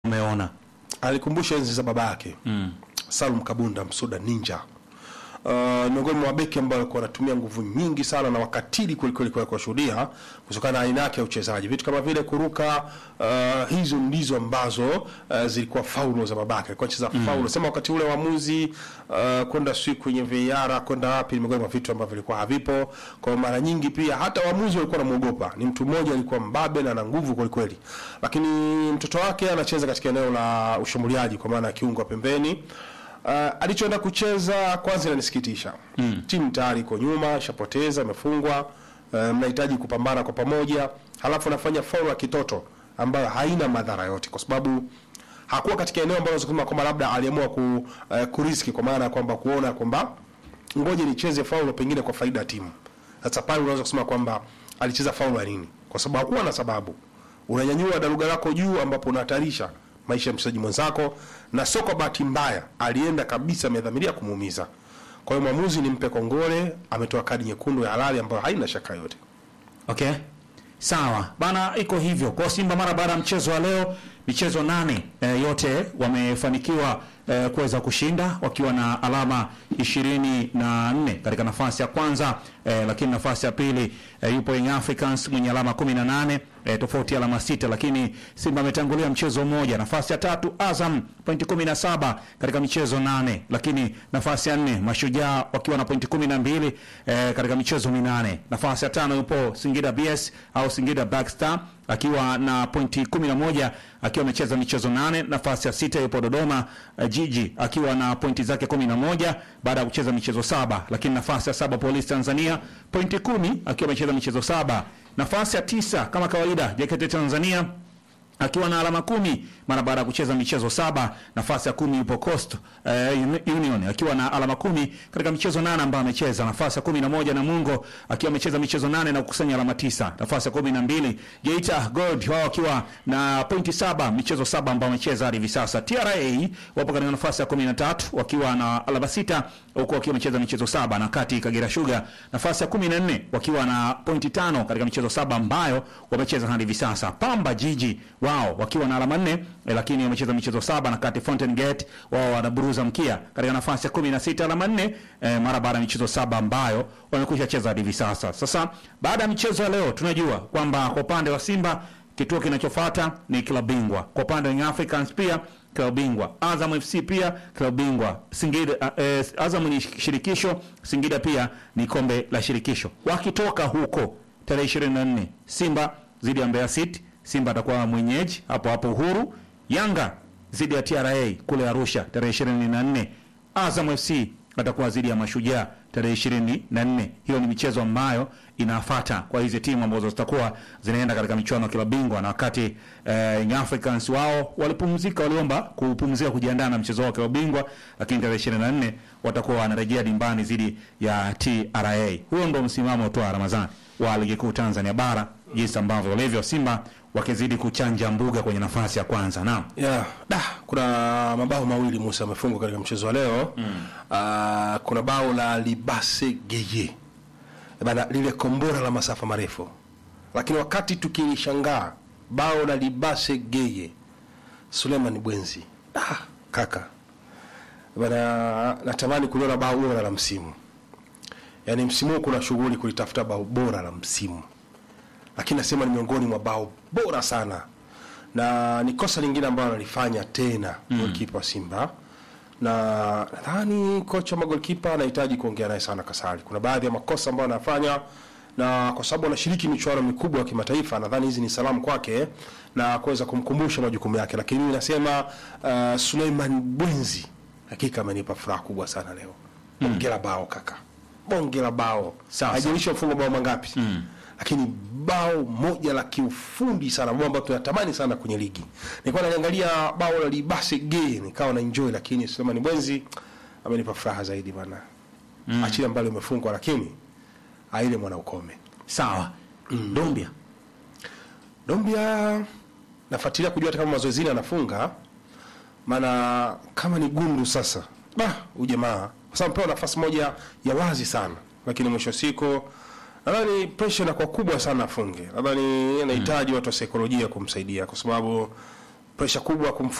umeona alikumbusha enzi za baba yake mm. Salum Kabunda Msuda Ninja Uh, miongoni mwa mabeki ambao walikuwa wanatumia nguvu nyingi sana na wakatili kwelikweli kwa kuwashuhudia kutokana na aina yake ya uchezaji, vitu kama vile kuruka. Uh, hizo ndizo ambazo uh, zilikuwa faulo za babake, alikuwa anacheza mm. faulo sema wakati ule waamuzi uh, kwenda sui kwenye VAR kwenda wapi, ni miongoni mwa vitu ambavyo vilikuwa havipo. Kwa mara nyingi pia hata waamuzi walikuwa wanamuogopa. Ni mtu mmoja alikuwa mbabe na ana nguvu kwelikweli, lakini mtoto wake anacheza katika eneo la ushambuliaji, kwa maana ya kiungo wa pembeni. Uh, alichoenda kucheza kwanza inanisikitisha. Mm. Timu tayari iko nyuma, ishapoteza, imefungwa. Uh, mnahitaji kupambana kwa pamoja, halafu anafanya faulu ya kitoto ambayo haina madhara yote, kwa sababu hakuwa katika eneo ambalo kusema kwamba labda aliamua ku, uh, kuriski kwa maana ya kwamba kuona kwamba ngoje nicheze faulu pengine kwa faida ya timu. Sasa pale unaweza kusema kwamba alicheza faulu ya nini? Kwa sababu hakuwa na sababu. Unanyanyua daruga lako juu ambapo unahatarisha maisha ya mchezaji mwenzako, na sio kwa bahati mbaya, alienda kabisa amedhamiria kumuumiza. Kwa hiyo mwamuzi nimpe kongole, ametoa kadi nyekundu ya halali ambayo haina shaka yote. Okay, sawa bana, iko hivyo kwa Simba. Mara baada ya mchezo wa leo, michezo nane e, yote wamefanikiwa e, kuweza kushinda wakiwa na alama ishirini na nne katika nafasi ya kwanza e, lakini nafasi ya pili e, yupo Young Africans mwenye alama kumi na nane e, tofauti ya alama sita, lakini Simba ametangulia mchezo mmoja. Nafasi ya tatu Azam pointi kumi na saba katika michezo nane, lakini nafasi ya nne Mashujaa wakiwa na pointi kumi na mbili e, katika michezo minane. Nafasi ya tano yupo Singida BS au Singida Black Star akiwa na pointi 11 akiwa amecheza michezo nane. Nafasi ya sita yupo Dodoma uh, Jiji akiwa na pointi zake 11 baada ya kucheza michezo saba, lakini nafasi ya saba Polisi Tanzania pointi kumi akiwa amecheza michezo saba. Nafasi ya tisa kama kawaida JKT Tanzania akiwa na alama kumi mara baada ya kucheza michezo saba. Nafasi ya kumi yupo Coast uh, Union akiwa na alama kumi katika michezo nane ambayo amecheza. Nafasi ya kumi na moja Namungo akiwa amecheza michezo nane na kukusanya alama tisa. Nafasi ya kumi na mbili Geita Gold wao wakiwa na pointi saba michezo saba ambao wamecheza hadi hivi sasa. TRA wapo katika nafasi ya kumi na tatu wakiwa na alama sita huku wakiwa wamecheza michezo saba, na kati Kagera Sugar nafasi ya kumi na nne wakiwa na pointi tano katika michezo saba ambayo wamecheza hadi hivi sasa. Pamba Jiji wao wakiwa na alama nne eh, lakini wamecheza michezo saba, na kati Fountain Gate wao wanaburuza mkia katika nafasi ya kumi na sita alama nne eh, mara baada ya michezo saba ambayo wamekwisha cheza hadi hivi sasa. Sasa baada ya michezo ya leo tunajua kwamba kwa upande wa Simba kituo kinachofuata ni klabu bingwa. Kwa upande wa Young Africans pia klabu bingwa. Azam FC pia klabu bingwa. Singida uh, eh, Azam ni shirikisho, Singida pia ni kombe la shirikisho. Wakitoka huko tarehe 24 Simba zidi ya Mbeya City, Simba atakuwa mwenyeji hapo hapo Uhuru. Yanga zidi ya TRA kule Arusha tarehe 24. Azam FC atakuwa zidi ya Mashujaa tarehe 24. Hiyo ni michezo ambayo inafuata kwa hizi timu ambazo zitakuwa zinaenda katika michuano ya klabu bingwa, na wakati eh, Young Africans wao walipumzika, waliomba kupumzika kujiandaa na mchezo wao wa klabu bingwa, lakini tarehe 24 watakuwa wanarejea dimbani zidi ya TRA. Huo ndo msimamo tu wa Ramadhani wa ligi kuu Tanzania bara, jinsi ambavyo walivyo Simba wakizidi kuchanja mbuga kwenye nafasi ya kwanza. Naam. Yeah. Da, kuna mabao mawili Musa amefungwa katika mchezo wa leo mm. Uh, kuna bao la Libase Geye bana, lile kombora la masafa marefu, lakini wakati tukilishangaa bao la Libase Geye, Suleiman Bwenzi, ah, kaka bana, natamani kuliona bao bora la msimu. Yaani msimu huu kuna shughuli kulitafuta bao bora la msimu, lakini nasema ni miongoni mwa bao bora sana na ni kosa lingine ambalo analifanya tena mm. golkipa wa Simba, na nadhani kocha wa magolkipa anahitaji kuongea naye sana Kasari. Kuna baadhi ya makosa ambayo anafanya, na kwa sababu anashiriki michuano mikubwa ya kimataifa, nadhani hizi ni salamu kwake na kuweza kumkumbusha majukumu yake. Lakini mimi nasema uh, Suleiman Bwenzi hakika amenipa furaha kubwa sana leo. Bonge la bao kaka, bonge la bao, Sawa, haijalishi mfungo bao mangapi mm lakini bao moja la kiufundi sana, bao ambalo tunatamani sana kwenye ligi. Nilikuwa naangalia bao la Libase Gay nikawa na enjoy, lakini Suleiman Bwenzi amenipa furaha zaidi bana. Mm. Achilia mbali umefungwa, lakini aile mwana ukome. Sawa. Dombia. Dombia nafuatilia kujua hata kama mazoezini anafunga, maana kama ni gundu sasa, bah, ujamaa kwa sababu pewa nafasi moja ya wazi sana, lakini mwisho wa siku nadhani pressure inakuwa kubwa sana afunge. Nadhani anahitaji watu wa saikolojia kumsaidia, kwa sababu pressure kubwa kumfunga